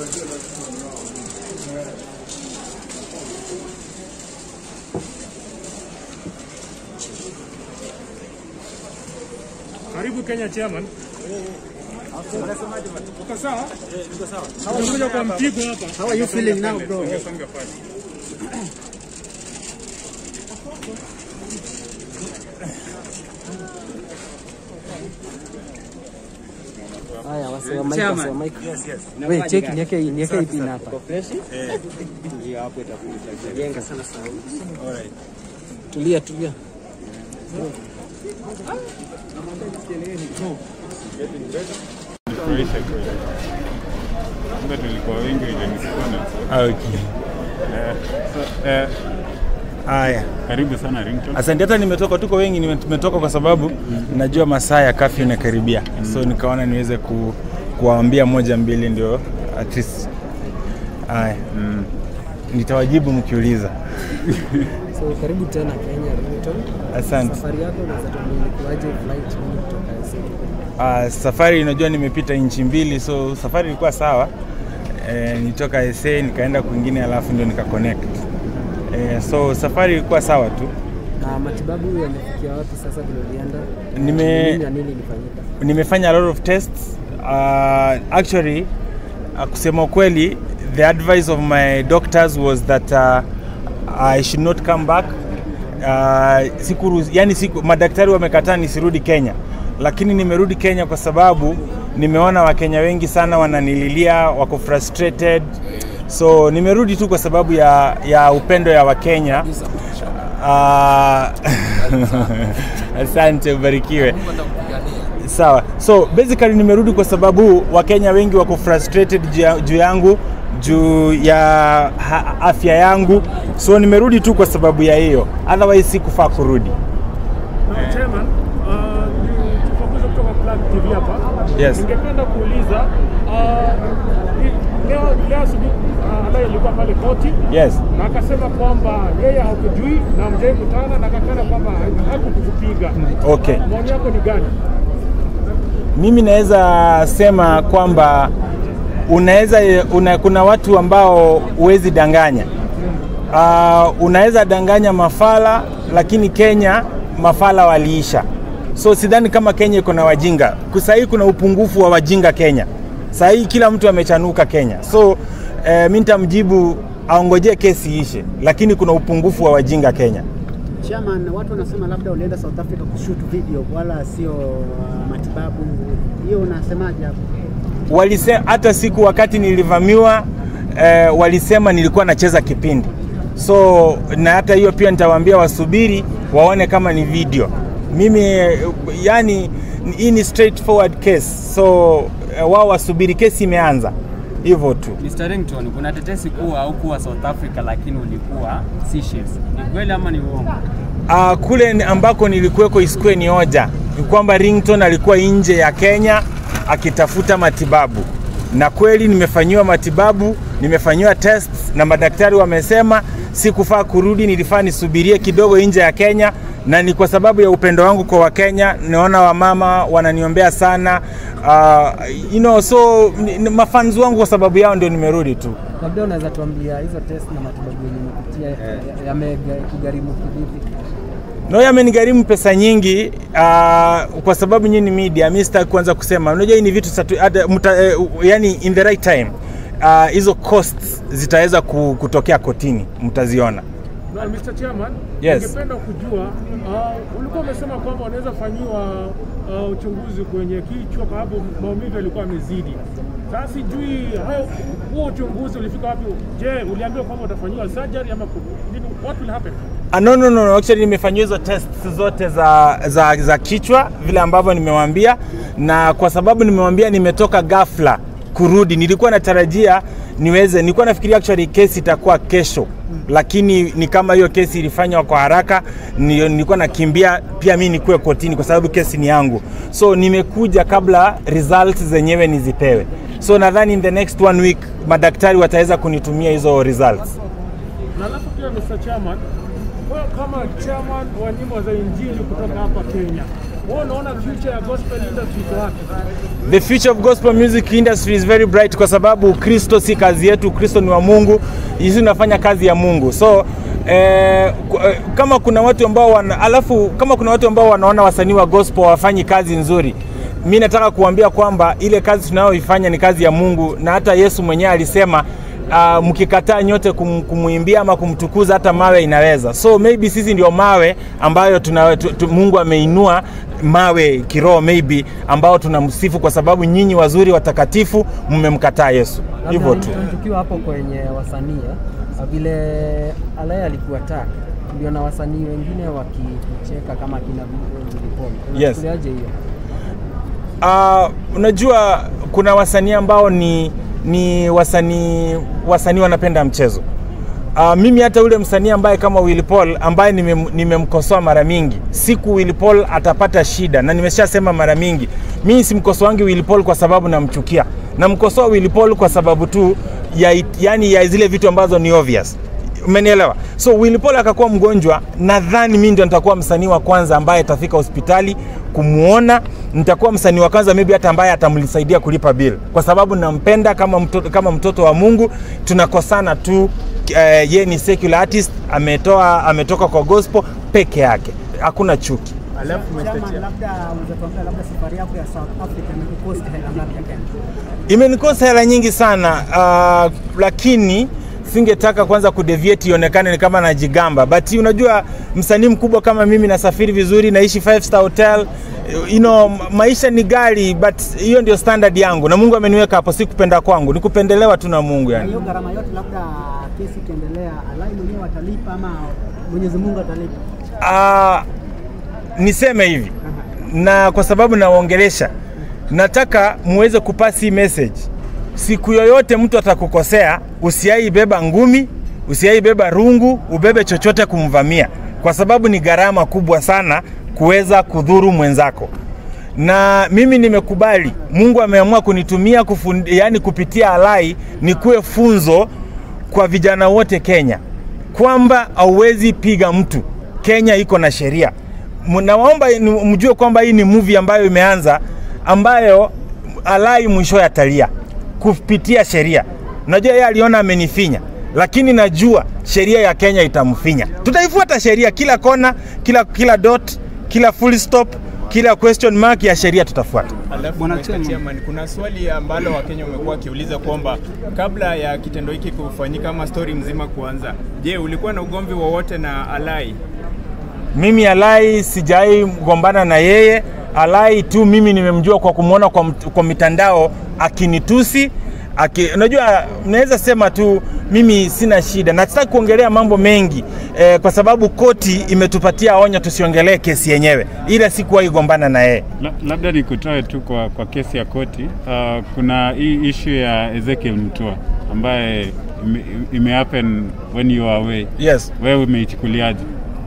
Karibu Kenya chairman. Uko sawa? Tumekuja kwa mpigo hapa. How are you feeling now, bro? Songa pale. Haya, wase wa mic, wase wa mic. Wewe check niweke niweke hii pin hapa. Jenga sana sauti. Tulia, tulia. Furahisha kweli. Kumbe tulikuwa wengi ile nisikuwa Okay. Eh, so, eh, Haya, karibu sana Ringtone. asante. Hata nimetoka, tuko wengi, nime- tumetoka kwa sababu najua masaa ya kafyu inakaribia, so nikaona niweze ku, kuwaambia moja mbili, ndio at least. Haya, mm. nitawajibu mkiuliza. So karibu tena Kenya Ringtone. Asante. Safari yako unaweza tuambia ilikuwaje flight hii kutoka SA? Uh, safari unajua nimepita nchi mbili, so safari ilikuwa sawa. E, nitoka SA nikaenda kwingine, alafu ndio nika connect. E, so safari ilikuwa sawa tu. Na matibabu yamefikia wapi sasa vile ulienda? Nime- Nini na nini ilifanyika? nimefanya a lot of tests uh, actually uh, kusema ukweli the advice of my doctors was that uh, I should not come back uh, siku, yani siku, madaktari wamekataa nisirudi Kenya, lakini nimerudi Kenya kwa sababu nimeona Wakenya wengi sana wananililia, wako frustrated, so nimerudi tu kwa sababu ya, ya upendo ya Wakenya. Uh, asante, ubarikiwe. Sawa, so basically nimerudi kwa sababu Wakenya wengi wako frustrated juu ya- juu yangu juu ya ha- afya yangu, so nimerudi tu kwa sababu ya hiyo, otherwise sikufaa kurudi. Na chairman, uh, ni tufakuza kutoka Plug TV hapa. Yes. Ningependa kuuliza uh, ni- leo leo asubuhi uh, Alai alikuwa pale koti Yes. na akasema kwamba yeye hakujui na mjai kutana na akakana kwamba hakukupiga. Okay. Maoni yako ni gani? Mimi naweza sema kwamba unaweza una, kuna watu ambao huwezi danganya. Uh, unaweza danganya mafala, lakini Kenya mafala waliisha. So sidhani kama Kenya iko na wajinga. Sasa hii kuna upungufu wa wajinga Kenya. Sasa hii kila mtu amechanuka Kenya. So eh, mimi nitamjibu aongojee kesi ishe, lakini kuna upungufu wa wajinga Kenya. Chairman, watu wanasema labda ulienda South Africa kushoot video wala sio uh, matibabu. Hiyo unasemaje hapo? walise, hata siku wakati nilivamiwa eh, walisema nilikuwa nacheza kipindi so na hata hiyo pia nitawaambia wasubiri waone kama ni video mimi eh, yani hii ni straightforward case so eh, wao wasubiri kesi imeanza hivyo tu Mr. Ringtone, kuna tetesi kuwa haukuwa South Africa lakini ulikuwa Seychelles. Ni kweli ama ni uongo? uh, kule ni- ambako nilikuweko isikue ni hoja ni kwamba Ringtone alikuwa nje ya Kenya akitafuta matibabu, na kweli nimefanyiwa matibabu, nimefanyiwa tests na madaktari wamesema sikufaa kurudi, nilifaa nisubirie kidogo nje ya Kenya, na ni kwa sababu ya upendo wangu kwa Wakenya. Naona wamama wananiombea sana uh, you know, so ni- ni mafans wangu kwa sababu yao ndio nimerudi tu. Labda unaweza tuambia hizo test na matibabu yenye umepitia yamekugharimu kivipi? No, yamenigharimu pesa nyingi uh, kwa sababu nyinyi ni media. Mimi sitaki kuanza kusema, unajua hii ni vitu satu, hata mta, eh, yani in the right time uh, hizo costs zitaweza ku- kutokea kotini, mtaziona. Na Mr. Chairman, Yes. ningependa kujua uh, ulikuwa umesema kwamba wanaweza fanyiwa uh, uchunguzi kwenye kichwa kwa sababu maumivu yalikuwa yamezidi. Sasa sijui hayo- huo uchunguzi ulifika wapi? Je, uliambiwa kwamba utafanyiwa surgery ama ku- nini? What will happen? Ah, no, no, no, no. Actually nimefanyiwa hizo tests zote za, za, za kichwa vile ambavyo nimewaambia, na kwa sababu nimewaambia nimetoka ghafla kurudi, nilikuwa natarajia niweze, nilikuwa nafikiria actually kesi itakuwa kesho, lakini ni kama hiyo kesi ilifanywa kwa haraka, ni- nilikuwa nakimbia pia mi nikuwe kotini kwa sababu kesi ni yangu, so nimekuja kabla results zenyewe nizipewe. So nadhani in the next one week madaktari wataweza kunitumia hizo results. Na alafu pia Mr. Chairman, wewe kama chairman wa nyimbo za injili kutoka hapa Kenya, wewe unaona future ya gospel industry iko wapi? The future of gospel music industry is very bright kwa sababu Kristo si kazi yetu, Kristo ni wa Mungu. Sisi tunafanya kazi ya Mungu. So eh, ku- eh, kama kuna watu ambao wana, alafu kama kuna watu ambao wanaona wasanii wa gospel wafanyi kazi nzuri, mi nataka kuambia kwamba ile kazi tunayoifanya ni kazi ya Mungu, na hata Yesu mwenyewe alisema uh, mkikataa nyote kum, kumwimbia ama kumtukuza hata mawe inaweza. So maybe sisi ndio mawe ambayo tuna, tu, tu, Mungu ameinua mawe kiroho maybe ambao tunamsifu kwa sababu nyinyi wazuri watakatifu mmemkataa Yesu. Hivyo tu. Labda tukiwa hapo kwenye wasanii eh, vile Alaya alikuwa tak ndio na wasanii wengine wakicheka kama kina Vilipoli. Yes. Unachukuliaje hiyo? Uh, unajua kuna wasanii ambao ni ni wasanii wasanii wanapenda mchezo. Uh, mimi hata ule msanii ambaye kama Willy Paul ambaye nimem- nimemkosoa mara mingi, siku Willy Paul atapata shida, na nimeshasema mara mingi, mimi simkosoangi Willy Paul kwa sababu namchukia, namkosoa Willy Paul kwa sababu tu ya, it- yani ya zile vitu ambazo ni obvious umenielewa so Willy Paul akakuwa mgonjwa nadhani mimi ndio nitakuwa msanii wa kwanza ambaye atafika hospitali kumuona nitakuwa msanii wa kwanza maybe hata ambaye atamsaidia kulipa bill kwa sababu nampenda kama mtoto, kama mtoto wa Mungu tunakosana tu eh, ye ni secular artist ametoa ametoka kwa gospel peke yake hakuna chuki Alafu Chairman, labda unaweza tuambia labda safari yako ya South Africa imekukosti hela ngapi ya Kenya? imenikosa hela nyingi sana uh, lakini singetaka kwanza kudeviate ionekane ni kama najigamba but unajua msanii mkubwa kama mimi nasafiri vizuri naishi five star hotel you know, maisha ni gari but hiyo ndio standard yangu na mungu ameniweka hapo si kupenda kwangu ni kupendelewa tu na mungu Na yani hiyo gharama yote labda kesi ikiendelea, Alai mwenyewe atalipa ama Mwenyezi Mungu atalipa? uh, niseme hivi na kwa sababu nawaongelesha nataka muweze kupasi hii message siku yoyote mtu atakukosea usiaibeba ngumi usiaibeba rungu ubebe chochote kumvamia kwa sababu ni gharama kubwa sana kuweza kudhuru mwenzako na mimi nimekubali mungu ameamua kunitumia kufund, yani kupitia alai nikuwe funzo kwa vijana wote kenya kwamba hauwezi piga mtu kenya iko na sheria M- nawaomba ni- mjue kwamba hii ni movie ambayo imeanza ambayo alai mwisho atalia kupitia sheria najua yeye aliona amenifinya lakini najua sheria ya kenya itamfinya tutaifuata sheria kila kona kila kila dot kila full stop kila question mark ya sheria tutafuata Alafu Mr. Chairman, kuna swali ambalo Wakenya wamekuwa wakiuliza kwamba kabla ya kitendo hiki kufanyika ama story mzima kuanza, je, ulikuwa na ugomvi wowote na Alai? mimi alai sijai gombana na yeye alai tu mimi nimemjua kwa kumwona kwa, mt- kwa mitandao akinitusi aki, unajua naweza sema tu mimi sina shida na sitaki kuongelea mambo mengi eh, kwa sababu koti imetupatia onyo tusiongelee kesi yenyewe ila sikuwahi gombana na yeye La, labda nikutoe tu kwa, kwa kesi ya koti. Uh, kuna hii issue ya Ezekiel Mutua ambaye ime, ime happen when you are away. yes Wewe umeichukuliaje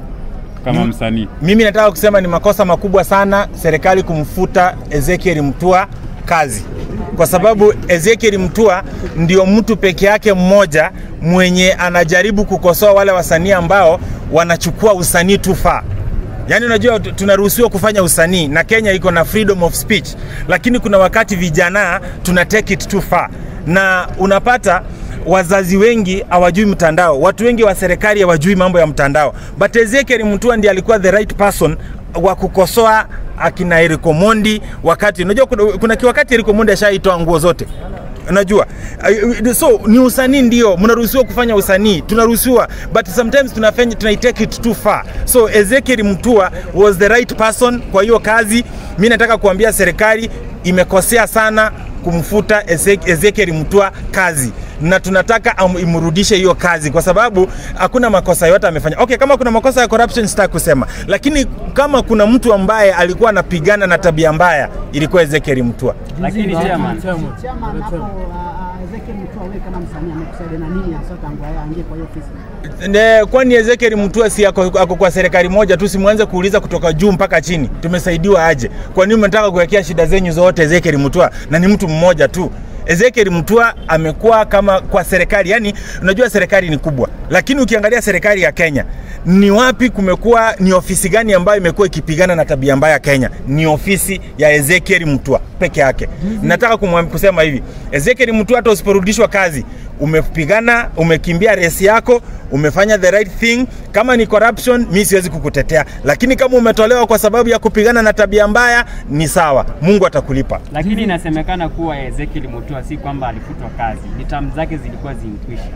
kama Mm. msanii? mimi nataka kusema ni makosa makubwa sana serikali kumfuta Ezekiel Mtua kazi, kwa sababu Ezekiel Mtua ndio mtu peke yake mmoja mwenye anajaribu kukosoa wale wasanii ambao wanachukua usanii too far. Yaani unajua tu- tunaruhusiwa kufanya usanii na Kenya iko na freedom of speech, lakini kuna wakati vijana tuna take it too far, na unapata wazazi wengi hawajui mtandao, watu wengi wa serikali hawajui mambo ya mtandao, but Ezekiel Mutua ndiye alikuwa the right person wa kukosoa akina Eric Omondi wakati unajua kuna, kuna kiwakati Eric Omondi ashaitoa nguo zote unajua uh, so ni usanii ndio mnaruhusiwa kufanya usanii tunaruhusiwa but sometimes tunafanya tunaitake it too far so Ezekiel Mutua was the right person kwa hiyo kazi mi nataka kuambia serikali imekosea sana kumfuta Ezek- Ezekiel Mutua kazi na tunataka am- imrudishe hiyo kazi kwa sababu hakuna makosa yote amefanya. Okay, kama kuna makosa ya corruption sitaki kusema, lakini kama kuna mtu ambaye alikuwa anapigana na tabia mbaya ilikuwa Ezekiel Mutua. Lakini chairman, Chairman, hapo uh, uh, Ezekiel Mutua wewe kama msanii amekusaidia na nini hasa tangu yeye aingie kwa hiyo ofisi? Ne, kwani Ezekiel Mutua si ako, ako kwa serikali moja tu, simwanze kuuliza kutoka juu mpaka chini, tumesaidiwa aje? Kwa nini mnataka kuwekea shida zenyu zote Ezekiel Mutua na ni mtu mmoja tu? Ezekiel Mutua amekuwa kama kwa serikali, yani unajua serikali ni kubwa, lakini ukiangalia serikali ya Kenya ni wapi kumekuwa ni ofisi gani ambayo imekuwa ikipigana na tabia mbaya Kenya? Ni ofisi ya Ezekiel Mutua peke yake. Nataka kumwam- kusema hivi, Ezekiel Mutua, hata usiporudishwa kazi, umepigana, umekimbia resi yako, umefanya the right thing. Kama ni corruption, mi siwezi kukutetea, lakini kama umetolewa kwa sababu ya kupigana na tabia mbaya, ni sawa, Mungu atakulipa. Lakini inasemekana kuwa Ezekiel Mutua si kwamba alifutwa kazi, ni tamu zake zilikuwa zimekwisha.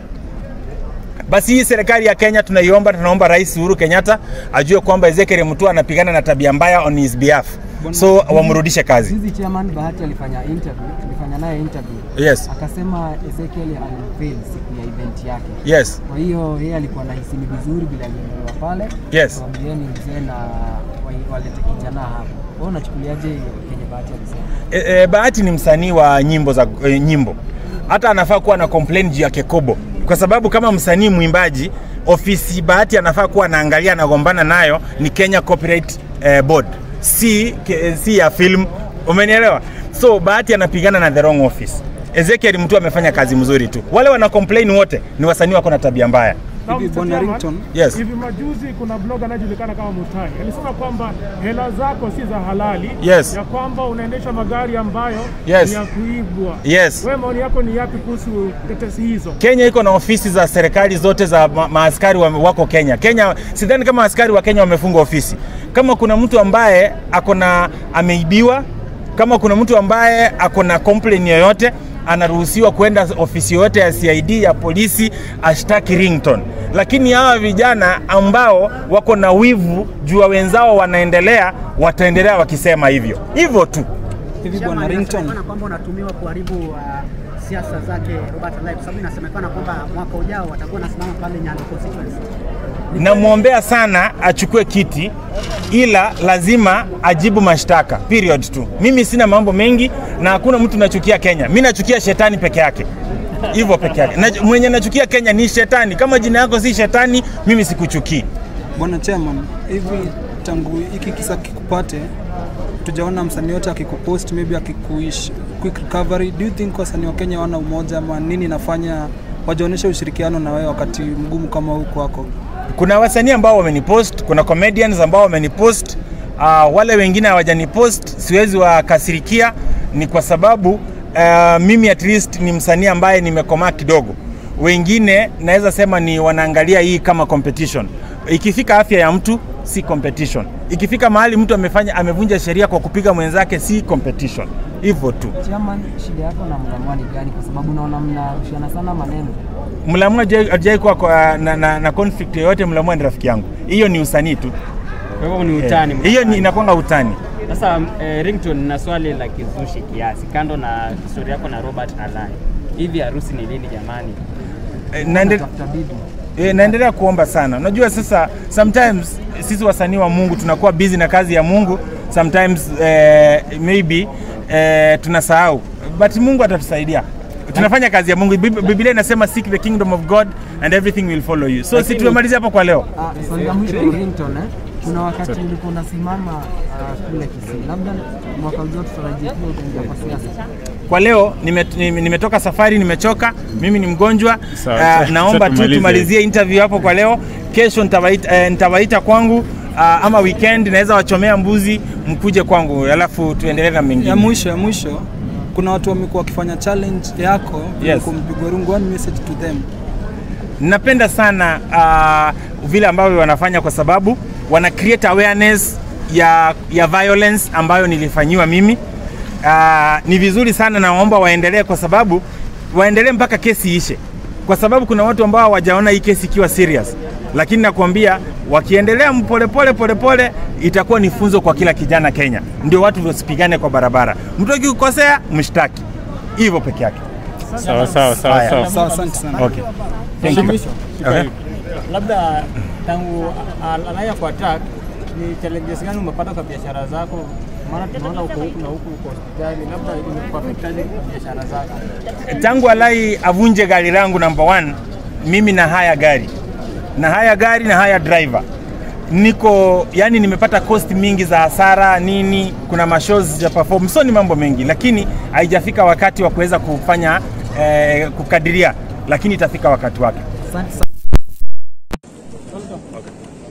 Basi hii serikali ya Kenya tunaiomba, tunaomba Rais Uhuru Kenyatta ajue kwamba Ezekiel Mutua anapigana na tabia mbaya on his behalf, so wamrudishe kazi. Juzi chairman Bahati alifanya interview, tulifanya naye interview. Yes, Akasema Ezekiel alifail siku ya event yake. yes, Kwa hiyo yeye alikuwa nahisi ni vizuri bila aliendolewa pale. Yes. Waambieni mzee na wa- walete kijana hapo. Wewe unachukuliaje hiyo kenye Bahati alisema? e, e, Bahati ni msanii wa nyimbo za e, nyimbo, hata anafaa kuwa na complain juu ya Kekobo, kwa sababu kama msanii mwimbaji, ofisi Bahati anafaa kuwa anaangalia anagombana nayo ni Kenya Copyright eh, Board, si, ke, si ya film, umenielewa? So Bahati anapigana na the wrong office. Ezekiel mtu amefanya kazi mzuri tu, wale wana complain wote ni wasanii wako na tabia mbaya. Na Hivi Mr. Bwana Chairman, Rington? Yes. Hivi majuzi kuna blog anayejulikana kama Mutai alisema kwamba hela zako si za halali, Yes. ya kwamba unaendesha magari ambayo Yes. ni ya kuibwa. Yes. Wewe maoni yako ni yapi kuhusu tetesi hizo? Kenya iko na ofisi za serikali zote za ma maaskari wa, wako Kenya. Kenya sidhani kama askari wa Kenya wamefunga ofisi. Kama kuna mtu ambaye ako na ameibiwa, kama kuna mtu ambaye ako na complain yoyote anaruhusiwa kwenda ofisi yoyote ya CID ya polisi ashtaki Rington. Lakini hawa vijana ambao wako na wivu juu ya wenzao wanaendelea, wataendelea wakisema hivyo hivyo tu. Hivi Chama bwana Rington, inasemekana kwamba unatumiwa kuharibu uh, siasa zake Robert Alai kwa sababu inasemekana kwamba mwaka ujao watakuwa nasimama pale Nyando constituency. namwombea sana achukue kiti, ila lazima ajibu mashtaka period tu. Mimi sina mambo mengi na hakuna mtu nachukia Kenya, mi nachukia shetani peke yake, hivyo peke yake. Na, mwenye nachukia Kenya ni shetani. Kama jina yako si shetani, mimi sikuchukii. bwana chairman, hivi tangu hiki kisa kikupate, tujaona msanii yote akikupost maybe akikuish quick recovery. Do you think wasanii wa Kenya wana umoja ama nini inafanya wajaonyesha ushirikiano na wewe wakati mgumu kama huu kwako? Kuna wasanii ambao wamenipost, kuna comedians ambao wamenipost. Uh, wale wengine hawajanipost, siwezi wakasirikia, ni kwa sababu uh, mimi at least ni msanii ambaye nimekomaa kidogo. Wengine naweza sema ni wanaangalia hii kama competition. Ikifika afya ya mtu si competition. Ikifika mahali mtu amefanya amevunja sheria kwa kupiga mwenzake si competition. Hivyo tu. Chairman, shida yako na Mlamwa ni gani? Kwa sababu naona mnarushiana sana maneno. Mlamua hajai kuwa kwa- na, na, na conflict yoyote. Mlamua ni rafiki yangu, hiyo ni usanii tu. Kwa hivyo ni utani. Eh, hiyo ni inakwanga utani. Sasa eh, Rington, na swali la kizushi kiasi, kando na historia yako na Robert Alai, hivi harusi ni lini jamani? Eh, naende- Tafuta bibi. eh, naendelea kuomba sana. Unajua sasa, sometimes sisi wasanii wa Mungu tunakuwa busy na kazi ya Mungu, sometimes eh, maybe eh, tunasahau, but Mungu atatusaidia. Tunafanya kazi ya Mungu. Bib- Biblia inasema seek the kingdom of God and everything will follow you. So si Lakini- tumemalizia hapo kwa leo. Ah, swali la mwisho Rington, eh? Kuna wakati ulikuwa unasimama ah, kule Kisii, labda mwaka ujao tutarajia pia utaingia kwa siasa. Kwa leo nimet- nime- nimetoka safari, nimechoka, mimi ni mgonjwa. Sawa, Uh, sawa, naomba sawa, tu tumalize. tumalizie interview hapo kwa leo. Kesho nitawaita, eh, nitawaita kwangu uh, ama weekend naweza wachomea mbuzi mkuje kwangu, alafu tuendelee na mengine. Ya mwisho ya mwisho, kuna watu wamekuwa wakifanya challenge yako Yes. kumpigwa rungu. One message to them. Napenda sana uh, vile ambavyo wanafanya kwa sababu wana create awareness ya, ya violence ambayo nilifanyiwa mimi. Uh, ni vizuri sana, naomba waendelee kwa sababu waendelee mpaka kesi ishe, kwa sababu kuna watu ambao hawajaona hii kesi ikiwa serious, lakini nakwambia wakiendelea polepole polepole itakuwa ni funzo kwa kila kijana Kenya. Ndio watu wasipigane kwa barabara, mtu akikukosea mshtaki, hivyo peke yake. Sawa sawa sawa Haya. sawa. Sawa, asante sana. Okay. Thank you. Okay. labda tangu Alaya kwa attack ni challenges gani umepata kwa biashara zako? Maana tunaona uko huku na huku uko hospitali, labda imekuafektaje kwa biashara zako? tangu Alai avunje gari langu number one, mimi na haya gari na haya gari na haya driver niko yani, nimepata cost mingi za hasara nini, kuna mashows ya perform, so ni mambo mengi, lakini haijafika wakati wa kuweza kufanya eh, kukadiria, lakini itafika wakati wake. Asante sana.